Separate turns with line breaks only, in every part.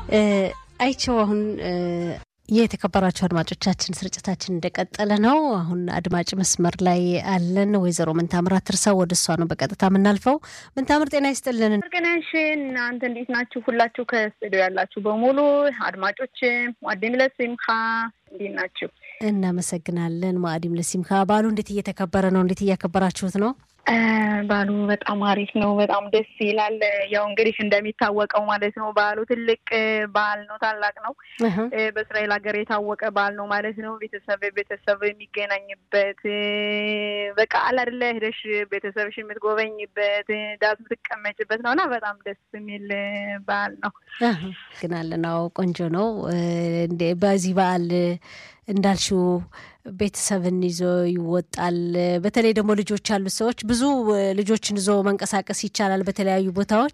አይቸው አሁን የተከበራቸው አድማጮቻችን ስርጭታችን እንደቀጠለ ነው። አሁን አድማጭ መስመር ላይ አለን። ወይዘሮ ምንታምር አትርሳው ወደ እሷ ነው በቀጥታ የምናልፈው። ምንታምር ጤና ይስጥልን።
ገናሽ እናንተ እንዴት ናችሁ? ሁላችሁ ከስቱዲዮ ያላችሁ በሙሉ አድማጮች ዋዴም ለሲምካ እንዴት ናችሁ?
እናመሰግናለን። ማዕዲም ለሲምካ በዓሉ እንዴት እየተከበረ ነው? እንዴት እያከበራችሁት ነው?
በዓሉ በጣም አሪፍ ነው። በጣም ደስ ይላል። ያው እንግዲህ እንደሚታወቀው ማለት ነው በዓሉ ትልቅ በዓል ነው፣ ታላቅ ነው። በእስራኤል ሀገር የታወቀ በዓል ነው ማለት ነው። ቤተሰብ ቤተሰብ የሚገናኝበት በቃ አለ አይደለ ሄደሽ ቤተሰብሽ የምትጎበኝበት ዳስ የምትቀመጭበት ነው እና በጣም ደስ የሚል በዓል ነው።
ግናለን። አዎ ቆንጆ ነው። በዚህ በዓል እንዳልሽው ቤተሰብን ይዞ ይወጣል። በተለይ ደግሞ ልጆች ያሉት ሰዎች ብዙ ልጆችን ይዞ መንቀሳቀስ ይቻላል በተለያዩ ቦታዎች።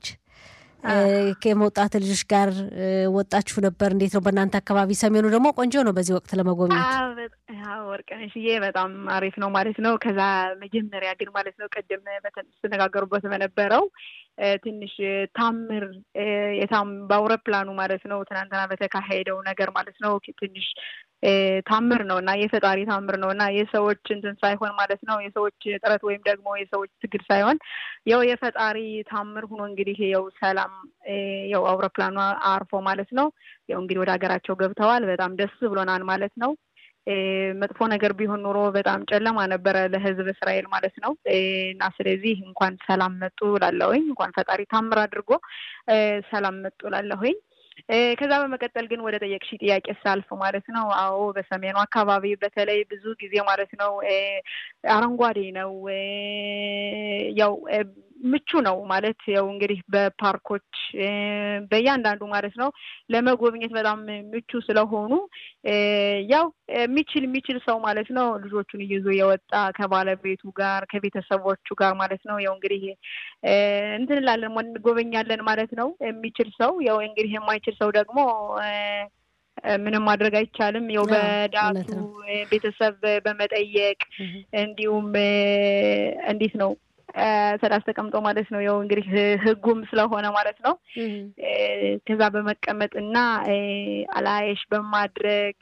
ከመውጣት ልጆች ጋር ወጣችሁ ነበር? እንዴት ነው በእናንተ አካባቢ? ሰሜኑ ደግሞ ቆንጆ ነው በዚህ ወቅት ለመጎብኘት።
ወርቅነሽዬ በጣም አሪፍ ነው ማለት ነው። ከዛ መጀመሪያ ግን ማለት ነው ቅድም ስትነጋገሩበት በነበረው ትንሽ ታምር በአውሮፕላኑ ማለት ነው ትናንትና በተካሄደው ነገር ማለት ነው ትንሽ ታምር ነው እና የፈጣሪ ታምር ነው እና የሰዎች እንትን ሳይሆን ማለት ነው የሰዎች ጥረት ወይም ደግሞ የሰዎች ትግል ሳይሆን ያው የፈጣሪ ታምር ሆኖ እንግዲህ ያው ሰላም ያው አውሮፕላኑ አርፎ ማለት ነው ያው እንግዲህ ወደ ሀገራቸው ገብተዋል። በጣም ደስ ብሎናል ማለት ነው። መጥፎ ነገር ቢሆን ኑሮ በጣም ጨለማ ነበረ ለሕዝብ እስራኤል ማለት ነው እና ስለዚህ እንኳን ሰላም መጡ ላለሁኝ እንኳን ፈጣሪ ታምር አድርጎ ሰላም መጡ ላለሁኝ። ከዛ በመቀጠል ግን ወደ ጠየቅሽ ጥያቄ ሳልፍ ማለት ነው፣ አዎ በሰሜኑ አካባቢ በተለይ ብዙ ጊዜ ማለት ነው አረንጓዴ ነው፣ ያው ምቹ ነው ማለት ያው እንግዲህ በፓርኮች በእያንዳንዱ ማለት ነው ለመጎብኘት በጣም ምቹ ስለሆኑ ያው የሚችል የሚችል ሰው ማለት ነው ልጆቹን ይዞ የወጣ ከባለቤቱ ጋር ከቤተሰቦቹ ጋር ማለት ነው ያው እንግዲህ እንትን እንላለን እንጎበኛለን ማለት ነው። የሚችል ሰው ያው እንግዲህ የማይችል ሰው ደግሞ ምንም ማድረግ አይቻልም። ያው በዳቱ ቤተሰብ በመጠየቅ እንዲሁም እንዴት ነው ሰላስ ተቀምጦ ማለት ነው ያው እንግዲህ ሕጉም ስለሆነ ማለት ነው ከዛ በመቀመጥ እና አላየሽ በማድረግ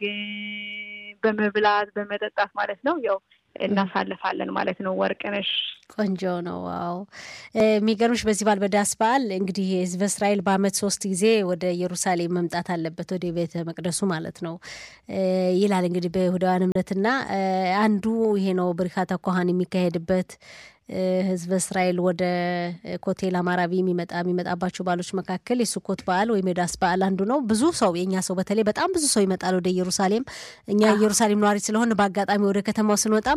በመብላት በመጠጣት ማለት ነው ያው እናሳልፋለን ማለት ነው። ወርቅነሽ
ቆንጆ ነው። ዋው የሚገርምሽ በዚህ በዓል በዳስ በዓል እንግዲህ ህዝበ እስራኤል በዓመት ሶስት ጊዜ ወደ ኢየሩሳሌም መምጣት አለበት ወደ ቤተ መቅደሱ ማለት ነው ይላል እንግዲህ በይሁዳውያን እምነትና አንዱ ይሄ ነው ብሪካታ ኮሃን የሚካሄድበት ህዝበ እስራኤል ወደ ኮቴል አማራቢ የሚመጣ የሚመጣባቸው በዓሎች መካከል የሱኮት በዓል ወይም የዳስ በዓል አንዱ ነው። ብዙ ሰው የእኛ ሰው በተለይ በጣም ብዙ ሰው ይመጣል ወደ ኢየሩሳሌም። እኛ ኢየሩሳሌም ነዋሪ ስለሆን በአጋጣሚ ወደ ከተማው ስንወጣም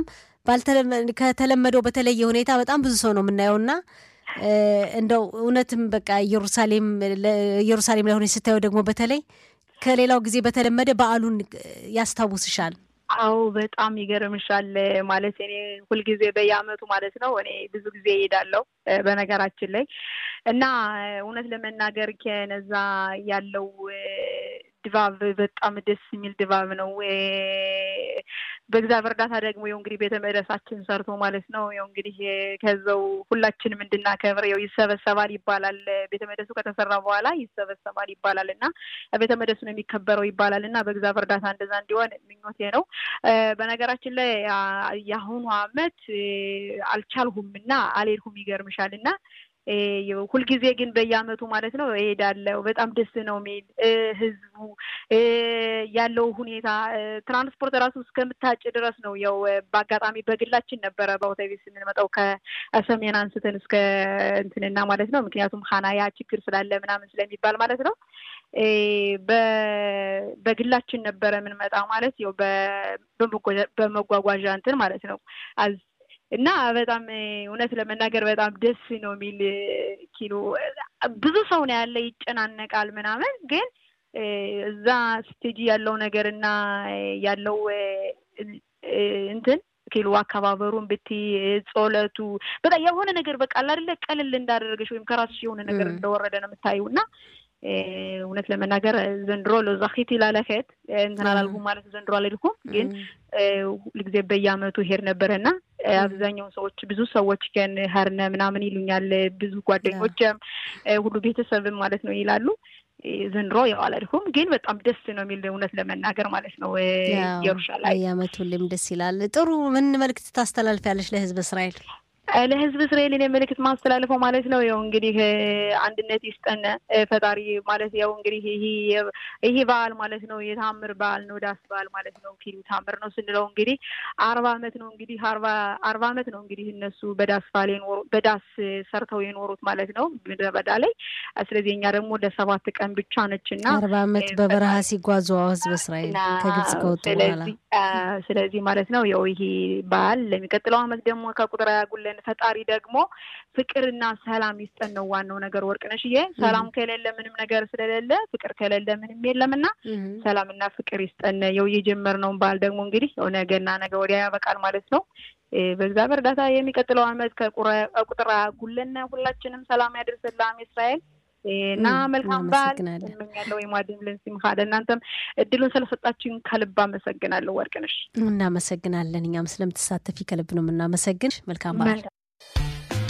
ከተለመደው በተለየ ሁኔታ በጣም ብዙ ሰው ነው የምናየውና እንደው እውነትም በቃ ኢየሩሳሌም ኢየሩሳሌም ላይ ሆነች ስታየው ደግሞ በተለይ ከሌላው ጊዜ በተለመደ በዓሉን ያስታውስሻል።
አዎ በጣም ይገርምሻል። ማለት እኔ ሁልጊዜ በየዓመቱ ማለት ነው እኔ ብዙ ጊዜ እሄዳለሁ በነገራችን ላይ እና እውነት ለመናገር ከነዛ ያለው ድባብ በጣም ደስ የሚል ድባብ ነው። በእግዚአብሔር እርዳታ ደግሞ ያው እንግዲህ ቤተ መቅደሳችን ሰርቶ ማለት ነው ያው እንግዲህ ከዛው ሁላችንም እንድናከብር ያው ይሰበሰባል ይባላል። ቤተ መቅደሱ ከተሰራ በኋላ ይሰበሰባል ይባላል እና ቤተ መቅደሱ ነው የሚከበረው ይባላል እና በእግዚአብሔር እርዳታ እንደዛ እንዲሆን ምኞቴ ነው። በነገራችን ላይ የአሁኑ ዓመት አልቻልሁም እና አልሄድኩም ይገርምሻል እና ሁልጊዜ ግን በየዓመቱ ማለት ነው እሄዳለሁ። በጣም ደስ ነው የሚል ህዝቡ ያለው ሁኔታ ትራንስፖርት ራሱ እስከምታጭ ድረስ ነው። ያው በአጋጣሚ በግላችን ነበረ በአውቶቢስ የምንመጣው ከሰሜን አንስተን እስከ እንትንና ማለት ነው። ምክንያቱም ሀናያ ችግር ስላለ ምናምን ስለሚባል ማለት ነው። በግላችን ነበረ የምንመጣ ማለት ያው በመጓጓዣ እንትን ማለት ነው እና በጣም እውነት ለመናገር በጣም ደስ ነው የሚል ኪሎ ብዙ ሰው ነው ያለ፣ ይጨናነቃል ምናምን። ግን እዛ ስቴጂ ያለው ነገር እና ያለው እንትን ኪሎ አከባበሩን ብትይ ጾለቱ በጣም የሆነ ነገር በቃ አይደለ ቀልል እንዳደረገች ወይም ከራስሽ የሆነ ነገር እንደወረደ ነው የምታየው እና እውነት ለመናገር ዘንድሮ ለዛኺት ላለኸት እንትን አላልኩም ማለት ዘንድሮ አልሄድኩም፣ ግን ሁልጊዜ በየዓመቱ ሄድ ነበረ እና አብዛኛው ሰዎች ብዙ ሰዎች ከን ሀርነ ምናምን ይሉኛል። ብዙ ጓደኞችም ሁሉ ቤተሰብም ማለት ነው ይላሉ። ዘንድሮ ያው አላልኩም፣ ግን በጣም ደስ ነው የሚል እውነት ለመናገር ማለት ነው። ኢየሩሳሌም
በየዓመቱ ሁሌም ደስ ይላል። ጥሩ ምን መልዕክት ታስተላልፊያለሽ ለህዝብ እስራኤል?
ለህዝብ እስራኤል እኔ መልዕክት ማስተላልፈው ማለት ነው ያው እንግዲህ አንድነት ይስጠን ፈጣሪ ማለት ያው እንግዲህ ይሄ በዓል ማለት ነው የታምር በዓል ነው ዳስ በዓል ማለት ነው ፊልም ታምር ነው ስንለው እንግዲህ አርባ አመት ነው እንግዲህ አርባ አርባ አመት ነው እንግዲህ እነሱ በዳስ በዓል የኖሩ በዳስ ሰርተው የኖሩት ማለት ነው ምድረ በዳ ላይ ስለዚህ እኛ ደግሞ ለሰባት ቀን ብቻ ነች እና
አርባ አመት በበረሃ ሲጓዙ ህዝብ እስራኤል ከግብጽ ከወጡ በኋላ
ስለዚህ ማለት ነው ያው ይሄ በዓል ለሚቀጥለው አመት ደግሞ ከቁጥር ያጉለን ፈጣሪ ደግሞ ፍቅርና ሰላም ይስጠን ነው ዋናው ነገር። ወርቅነሽዬ ሰላም ከሌለ ምንም ነገር ስለሌለ ፍቅር ከሌለ ምንም የለምና ሰላምና ፍቅር ይስጠን። የው የጀመርነውን በዓል ደግሞ እንግዲህ ያው ነገና ነገ ወዲያ ያበቃል ማለት ነው። በእግዚአብሔር እርዳታ የሚቀጥለው አመት ከቁጥር ያጉለን። ሁላችንም ሰላም ያደርስልን ለዓመ እስራኤል እና መልካም በዓል እመኛለሁ። የማድምልን ሲምካ ለእናንተም እድሉን ስለሰጣችን ከልብ አመሰግናለሁ ወርቅነሽ።
እናመሰግናለን። እኛም ስለምትሳተፊ ከልብ ነው የምናመሰግንሽ። መልካም በዓል